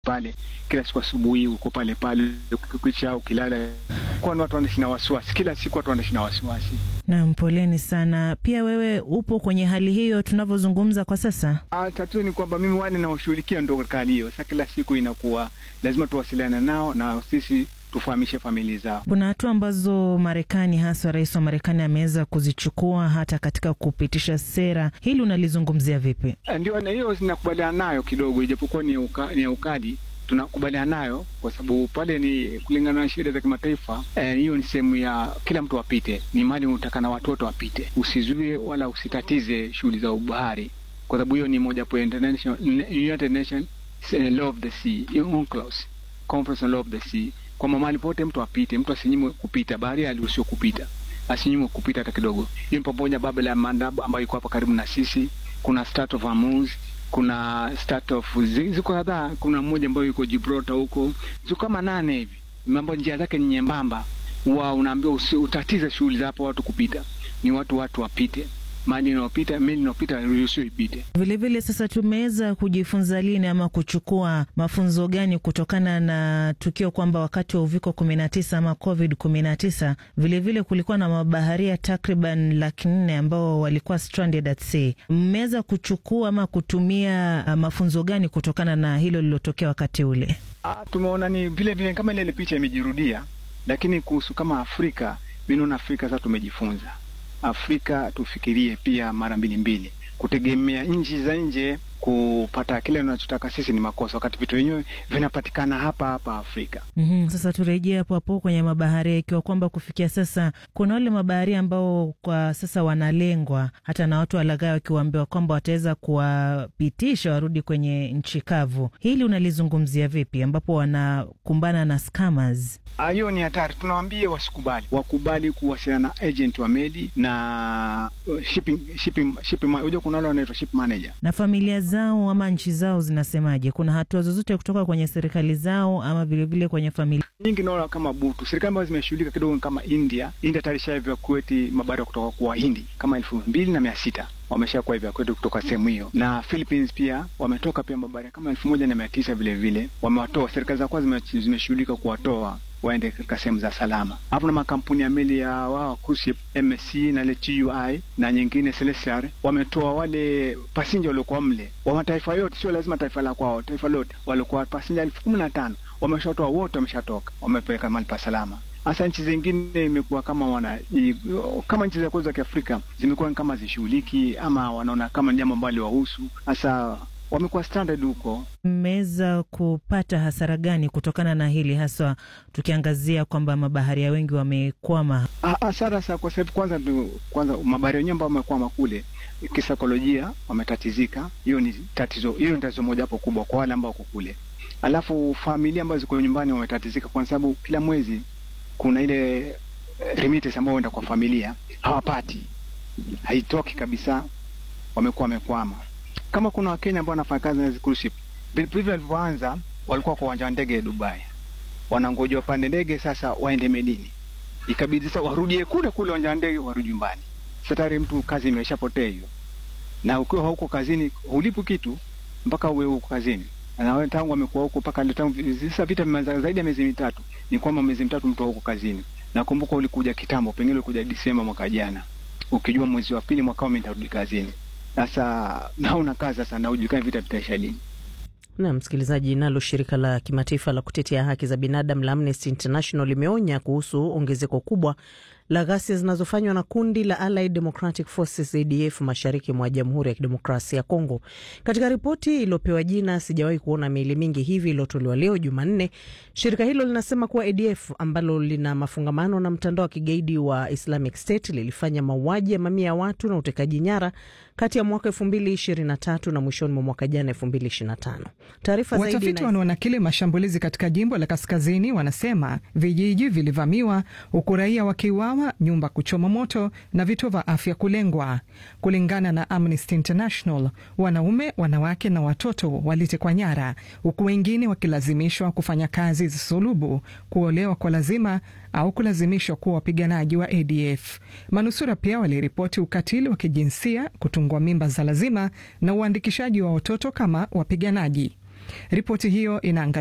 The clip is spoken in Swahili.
pale kila siku asubuhi uko pale pale, ukikwisha ukilala, kwani watu wanaishi na wasiwasi kila siku, watu wanaishi na wasiwasi. Naam, poleni sana. Pia wewe upo kwenye hali hiyo tunavyozungumza kwa sasa? Ah, tatizo ni kwamba mimi wale naoshughulikia ndo katika hali hiyo. Sasa kila siku inakuwa lazima tuwasiliane nao na sisi tufahamishe familia zao. Kuna hatua ambazo Marekani, hasa rais wa Marekani ameweza kuzichukua hata katika kupitisha sera. Hili unalizungumzia vipi? Ndio, na hiyo zinakubaliana nayo kidogo, ijapokuwa ni uka, ni ukali tunakubaliana nayo kwa sababu pale ni kulingana na sheria za kimataifa. Hiyo eh, ni sehemu ya kila mtu apite, ni mali unataka na watoto wapite, usizuie wala usitatize shughuli za ubahari, kwa sababu hiyo ni moja po United Nations Law of the Sea, UNCLOS, Conference on Law of the Sea, kwamba mahali pote mtu apite, mtu asinyimwe kupita, bahari aliruhusiwa kupita, asinyimwe kupita hata kidogo. Hiyo ni pamoja Babel ya Mandab ambayo iko hapa karibu na sisi, kuna Strait of Hormuz kuna start of ziko kadhaa. Kuna mmoja ambayo yuko Gibraltar huko, ziko kama nane hivi, mambo njia zake ni nyembamba, wa unaambiwa utatize shughuli za hapo watu kupita, ni watu watu wapite mali inaopita meli inaopita ruhusiwa ipite. Vilevile sasa, tumeweza kujifunza lini ama kuchukua mafunzo gani kutokana na tukio kwamba wakati wa uviko kumi na tisa ama covid kumi na tisa vilevile kulikuwa na mabaharia takriban laki nne ambao walikuwa stranded at sea. Mmeweza kuchukua ama kutumia mafunzo gani kutokana na hilo lililotokea wakati ule? Ah, tumeona ni vile vile kama ile picha imejirudia, lakini kuhusu kama Afrika, mi naona Afrika sasa tumejifunza Afrika tufikirie pia mara mbili mbili. Kutegemea nchi za nje kupata kile tunachotaka sisi ni makosa, wakati vitu vyenyewe vinapatikana hapa hapa Afrika. mm -hmm. Sasa turejee hapo hapo kwenye mabaharia, ikiwa kwamba kufikia sasa kuna wale mabaharia ambao kwa sasa wanalengwa hata na watu walaghai, wakiwaambiwa kwamba wataweza kuwapitisha warudi kwenye nchi kavu. Hili unalizungumzia vipi, ambapo wanakumbana na scammers? Hiyo ni hatari, tunawaambia wasikubali, wakubali kuwasiliana na agent wa meli na shipping, shipping, shipping, unajua kuna wale wanaitwa ship manager na familia zao ama nchi zao zinasemaje? Kuna hatua zozote kutoka kwenye serikali zao ama vilevile kwenye familia nyingi? Naona kama butu serikali ambazo zimeshughulika kidogo kama India. India tarisha evakueti mabaharia kutoka kwa Wahindi kama elfu mbili na mia sita wameshakuwa evakueti kutoka sehemu hiyo, na Philippines pia wametoka pia mabaharia kama elfu moja na mia tisa vile vile wamewatoa. Serikali za kwanza zimeshughulika kuwatoa waende katika sehemu za salama. Hapo na makampuni ya meli ya wao cruise ship MSC na ile TUI na nyingine Celestial wametoa wale pasinja waliokuwa mle wa mataifa yote, sio lazima taifa la kwao, taifa lote, walikuwa pasinja elfu kumi na tano wameshatoa wote, wameshatoka wamepeleka mahali pa salama. Hasa nchi zingine imekuwa kama wana kama nchi za kwetu za Kiafrika zimekuwa kama zishughuliki ama wanaona kama jambo ambalo liwahusu hasa wamekuwa standard huko. Mmeweza kupata hasara gani kutokana na hili, haswa tukiangazia kwamba mabaharia wengi wamekwama? Hasara sa kwa sababu kwanza, kwanza mabaharia wenyewe ambao wamekwama kule kisaikolojia wametatizika. Hiyo ni tatizo, hiyo ni tatizo moja hapo kubwa kwa wale ambao wako kule. Alafu familia ambazo ziko nyumbani wametatizika, kwa sababu kila mwezi kuna ile remittance ambayo huenda kwa familia hawapati, haitoki kabisa, wamekuwa wamekwama kama kuna Wakenya ambao wanafanya kazi na cruise ship, vile walivyoanza walikuwa kwa uwanja wa ndege Dubai, wanangoja wapande ndege sasa waende melini, ikabidi sasa warudie kule kule uwanja wa ndege warudi nyumbani. Sasa tayari mtu kazi imeshapotea hiyo, na ukiwa huko kazini hulipu kitu mpaka uwe huko kazini, na wewe tangu amekuwa huko mpaka leo, tangu sasa vita vimeanza zaidi ya miezi mitatu, ni kwamba miezi mitatu mtu huko kazini. Nakumbuka ulikuja kitambo, pengine ulikuja Disemba mwaka jana, ukijua mwezi wa pili mwaka mimi nitarudi kazini. Sasa naona kazi sasa, na ujulikani vita vitaisha lini. Na msikilizaji, nalo shirika la kimataifa la kutetea haki za binadamu la Amnesty International limeonya kuhusu ongezeko kubwa la ghasia zinazofanywa na kundi la Allied Democratic Forces ADF mashariki mwa Jamhuri ya Kidemokrasia ya Kongo. Katika ripoti iliyopewa jina sijawahi kuona miili mingi hivi iliyotolewa leo Jumanne, shirika hilo linasema kuwa ADF ambalo lina mafungamano na mtandao wa kigaidi wa Islamic State lilifanya mauaji ya mamia ya watu na utekaji nyara kati ya mwaka 2023 na mwishoni mwa mwaka jana 2025. Taarifa zaidi. Watafiti wanaona kile mashambulizi katika jimbo la kaskazini, wanasema vijiji vilivamiwa, huku raia wakiuawa, nyumba kuchoma moto na vituo vya afya kulengwa. Kulingana na Amnesty International, wanaume, wanawake na watoto walitekwa nyara, huku wengine wakilazimishwa kufanya kazi za sulubu, kuolewa kwa lazima au kulazimishwa kuwa wapiganaji wa ADF. Manusura pia waliripoti ukatili wa kijinsia, kutungwa mimba za lazima na uandikishaji wa watoto kama wapiganaji. Ripoti hiyo inaangazia